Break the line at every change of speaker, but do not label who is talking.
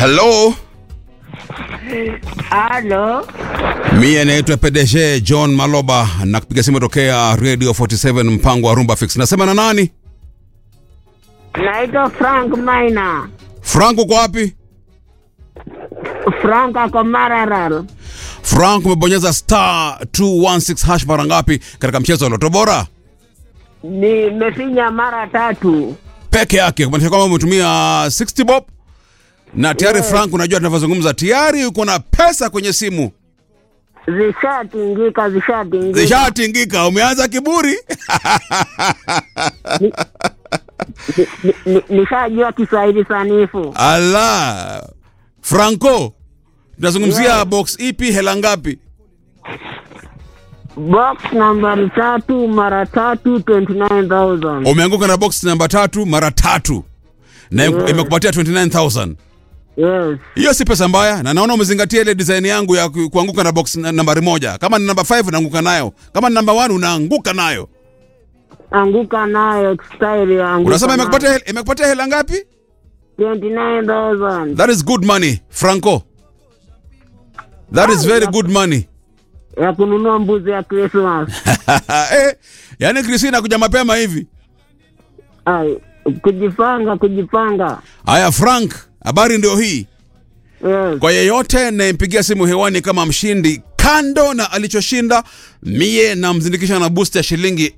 Hello,
Halo,
mie naitwa PDG John Maloba na kupiga simu tokea Radio 47 mpango wa Rumba Fix. Nasema na nani?
naitwa Frank Maina.
Frank uko wapi?
Frank ako Maralal.
Frank umebonyeza star 216 hash mara ngapi katika mchezo wa Loto Bora?
Nimefinya mara tatu.
Peke yake, kumaanisha kwamba umetumia 60 bob na tayari
Yes.
Frank, unajua tunavyozungumza, tayari uko na pesa kwenye simu
Zishatingika, zishatingika.
zishatingika. Umeanza kiburi
Ni- ni- Nishajua Kiswahili sanifu.
ala. Franco, tunazungumzia
Yes.
box ipi, hela ngapi?
Box nambari tatu mara tatu 29,000.
Umeanguka na box namba tatu mara tatu na
Yes.
imekupatia 29000
Yes.
hiyo si pesa mbaya, na naona umezingatia ile design yangu ya ku- kuanguka na box na- nambari moja. Kama ni namba 5 unaanguka nayo, kama ni namba 1 unaanguka nayo.
Anguka nayo style ya anguka
Unasema
nayo.
imekupatia hel- imekupatia hela ngapi?
29,000.
That is good money, Franco. That is very good money.
Ya kununua mbuzi ya Christmas.
eh, yani Christina kuja mapema hivi.
Ai, kujipanga, kujipanga.
Haya Frank, habari ndio hii.
Yes.
Kwa yeyote nayempigia simu hewani kama mshindi, kando na alichoshinda, mie namzindikisha na boost ya shilingi